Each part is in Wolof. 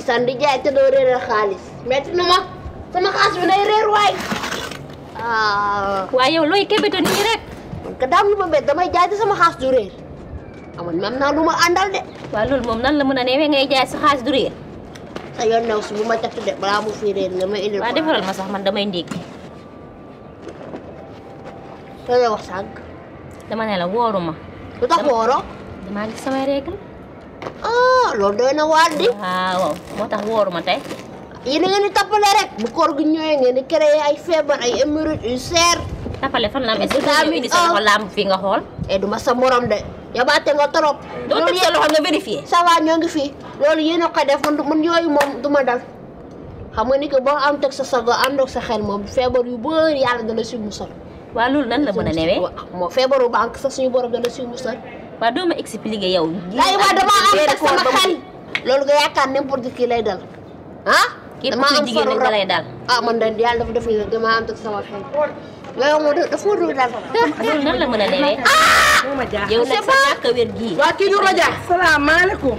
ndeysaan di jaay te doo réeral xaalis metti na ma sama xaalis bi day réer waay ah waaye yow looy kebeto nii rek man ka daam lu ma bett damay jaay te sama xaalis du réer amoon même naa lu ma àndal de waaw loolu moom nan la mën a newee ngay jaay sa xaalis du réer sa yoon new si bu ma teg de balaa mu fi réer nga may indil waaw defaral ma sax man damay ndékki loolu la wax sànq dama ne la wóoru ma lu tax wooro damaa gis samay règle ah loolu doy na waar di waaw moo tax wóoru ma tey yéen a ngeen di tappale rek bu koor gi ñëwee ngeen di créer ay feebar ay hémorroïdes yu seer tapale fan la am est-ce que Daa dañoo mi- indi sa ah. loxo lamb fii nga xool e duma sa morom de yabaate nga trop doo teg sa loxo nga vérifier ça va ñoo ngi fii loolu yéen a koy def man du- man yooyu moom du ma dal xam nga ni que boo am teg sa sago ànd ak sa xel moom feebar yu bëri yàlla dana si musal waaw loolu nan la mën a newee Waaw, moo feebaru banque sax suñu borom dana si musal waaw doo ma expliquer yow lay waa dama am weeru teg koor sama ba mu- xel loolu nga yaakaar n'importe qui lay dal ah képp dama kuy am jigéen faru rek da rab. lay dal ah man de yàlla dafa def ni dama am teg sama xel yooyu moom dafa ma dul dal loolu nan la mën a newee moo ma jaaxal. yow nag sa ñàkk a wér gii waa kii du raja. salaamaaleykum.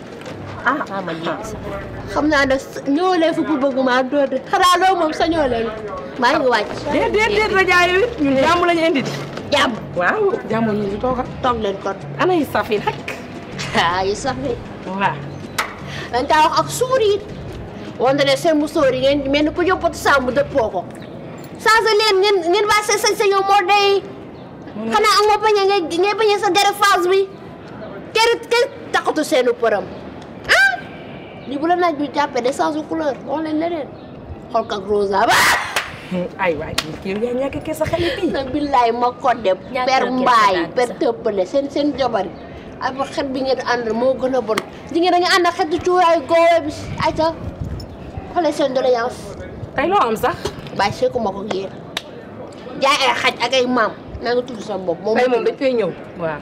ah ah ma jéem sax xam naa ne ñoo leen fi pour bëgg maa doon de xanaa loolu moom sañoo leen maa ngi wàcc déet déet déet raja yow it ñun jàmm lañu indi di. jàmm waaw jàmm ñu ngi toogal. toog leen kon ana yi safi nag. ah yi sax bi waaw. dañ kaa wax ak suur yi wante ne seen musóor yi ngeen mel ni ku yóbbatu sàmm dëppoo ko changé leen ngeen ngeen waa sa sa sa yow moo day xanaa amoo bañ a ngay ngay bañ a sa gere phase bi kër kër taxatu seenu përëm ah lii bu la naaj bi jàppee de change couleur wax leen leneen xool ko ak rosa ba ay waay kii yaa ñàkk kee sa xale bii. na billaay ma ko dem Ñàkk per a mbaay gerte per daal tëppale seen seen jabari ay ba xet bi ngeen ànd moo gën a bon di ngeen da nga ànd ak xetu cuuraayu goowe bi ayca xoolee seen doléance tey loo am sax. bàyyi seeku ma ko génn jaay ay xaj ak ay maam naa nga tudd sa bopp moom tey moom dañ fay ñëw. waaw.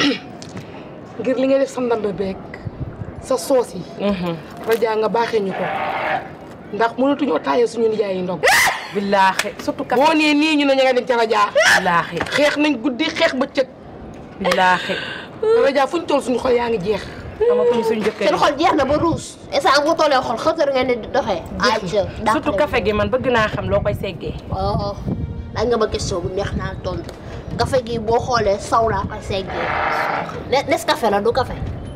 ngir li nga def sa ndambe beeg sa soos yi. raja nga baaxee ñu ko. ndax mënatuñoo taayee suñu nijaay yi ndog. billaahi surtout boo nee nii ñu ne ña nga dem ca raja. billaahi xeex nañ guddi xeex bëccëg. billaahi. raja fuñ toll suñu xol yaa ngi jeex. amatuñ suñu jëkkër seen xol jeex na ba ruus instant bu tollee xol xëtër ngeen di doxee ayca surtout café gi man bëgg naa xam loo koy seggee. oh laaj nga ma question bu neex naa tontu café gi boo xoolee saw laa koy seggee ne nes café la du café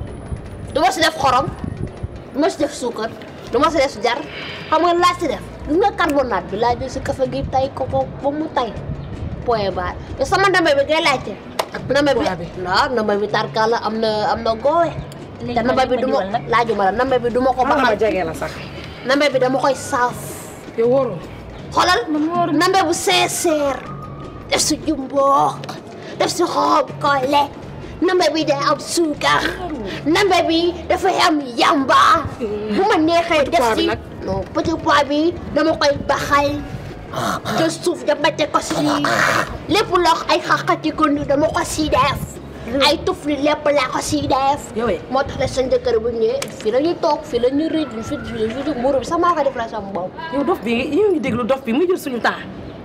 du ma si def xorom du ma si def suukar du ma si def jar xam nga laa si def gis nga carbonate bi laa jël si café gi tay ko ko ba mu tay point barre te sama ndambe bi ngay laajte ndambe bi Poids bi. waaw ndambe bi tarkala am na am na goowe Léegi te ndambe ma bi du ma diwal nag. laajuma la ndambe bi du ma ko xamal ma baxal jege la sax. ndambe bi dama koy saaf yow wóorul. xoolal nambe bu sincère def si jumbo def si xob kole nambe bi day am suukar nambe bi dafay am yamba bu ma neexee def pois bi si nag? non petit pois bi dama koy baxal te suuf dama teg ko si lépp loo ay xaqati ko ni dama ko si def ay tufli lépp laa ko si def yow it. moo tax la seen jëkkër bu ñëwee fii la ñuy toog fii la ñuy rëy fi fi mburu bi sax maa koy def la sama bopp yow dof bi yow ngi déglu dof bi muy jël suñu temps.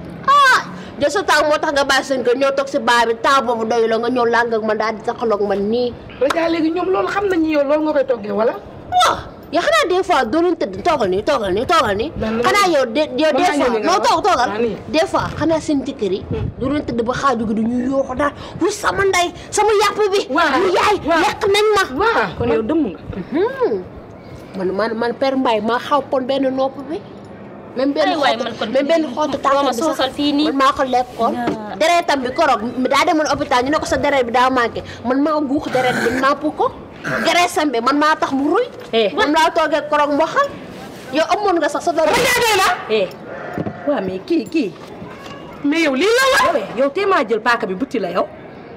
ah jël sa temps moo tax nga bàyyi seen kër ñëw toog si baa bi temps boobu doyu la nga ñëw làng ak man daal di taxaloog man nii. raja léegi ñoom loolu xam nañu yow loolu nga koy toggee wala. waaw yaa xanaa des fois doo leen tëdd toogal nii toogal nii toogal nii. Ben, xanaa yow de yow mën des naa ñëw fois nii nga non wax. toog toogal. Ah, nii. des fois xanaa seen jëkkër yi. doo leen tëdd ba xaaju gi du ñu yooxu daal wu sama ndey sama yàpp bi. Waaw, mu yaay waaw. lekk nañ ma. waaw kon yow dëmm nga. Hmm. man man man Père Mbaye maa xaw pon benn nopp bi. même benn Ay waay, xottu man kon même benn xottu tànk ma bi sax soosal fii nii. man maa ko lekkoon. Yaa. deretam bi koroog daa demoon hôpital ñu ne ko sa deret bi daa manqué man maa guux deret bi napp ko. gereesam bi man maa tax mu ruy. Eh. man laa toogee koroog mboxal. yow amoon nga sax sa deret. eh waaw mais kii kii mais yow lii la la yow tee maa jël paaka bi butti la yow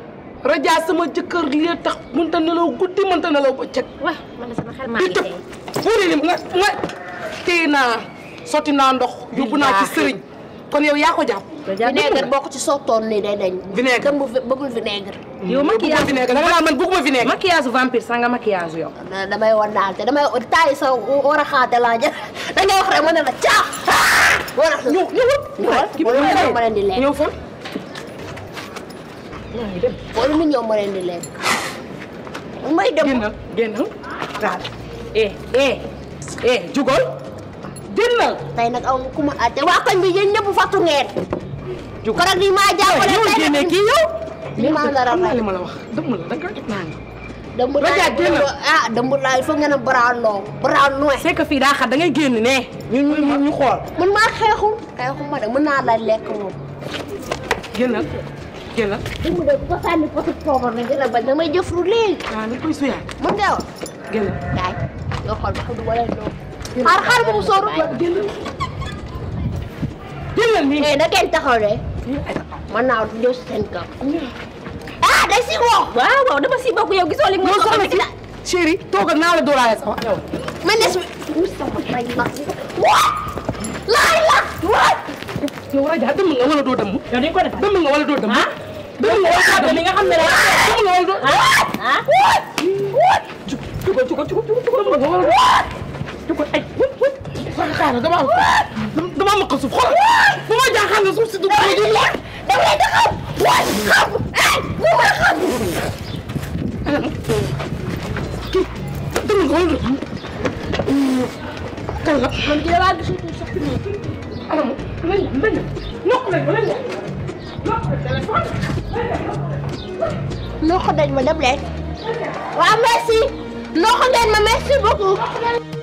raja sama jëkkër li tax mënta nelaw guddi mënta nelaw bëccëg wa man de sama xel maa di ngi tëb tey fuuri ni nga nga téye naa sotti naa ndox yóbbu naa ci Billaahi. sëriñ kon yow yaa ko jàpp vinaigre boo ko ci sottoon nii day dañ. Vinaigre. kenn bu fi bëggul vinaigre. yow bëgguma vinaigre da nga naan man bëgguma vinaigre maquillage vampire sax nga maquillage yow da- damay wan daal te damay taay sa war a xaate laa jël da ngay wax rek ma ne la caax. war a ñëw ñëwal ñëwal kii boo leen ñëw ma leen di lekk. ñëw fan yaa ngi dem boo leen ñëw ma leen di lekk. may dem génnal génnal daal eh eh eh jugal génnal tey nag aw ku ma àtte waa koñ bi yéen ñëpp fàttu ngeen. jugal korog ni maa jàppale yow tey génne nag kii yow li maa nar a xam naa rey. li ma la wax dëmm la da nga jot naa nga dëmb Raja, laay génnal. ah dëmb laay foog ngeen a brown loo brown noy. c'est que fii daa xat da ngay génn ne ñu ñu ñu ñu xool man maa xeexul xeexul ma de mën naa la lekk moom. génnal génnal dëmb de ko sànni potu poobar na gën a bañ damay jëf lu léegi. waaw ni koy suyaat mën nga wax. génnal yaay yoo xool ba xam du ma leen doon. xaar xaar mu sóoru. génnal génnal nii eh na kenn taxaw de mën naa ñëw si seen kaw. ah day si woo. waaw waaw dama si bokk yow gisoo li mu non soxna si chéri toogal naa la dóoraale sa wax yow man des bi. wut sama tay la. waat. laay la. waat. yow Raja dëmm nga wala doo dëmm yow dañ ko def dëmm nga wala doo dëmm ah dëmm nga wala doo dëmm li nga xam ne rek dëmm nga wala doo ah waat. waat. jugal jugal jugal jugal dëmm nga wala doo jugal ay wut wut xaaral dama am dama am ko suuf xoolal bu ma jaaxal nga suuf si du ma jël la dama lay taxaw. waat xam. eh bu ma xam. kii dëmm nga wala doo kan la man ki damaa gisatul sax. anam lañ lañ nokk lañ ba lañ nokk téléphone noo ko dañ ma dem leen. waaw merci. noo ko ngeen ma merci beaucoup.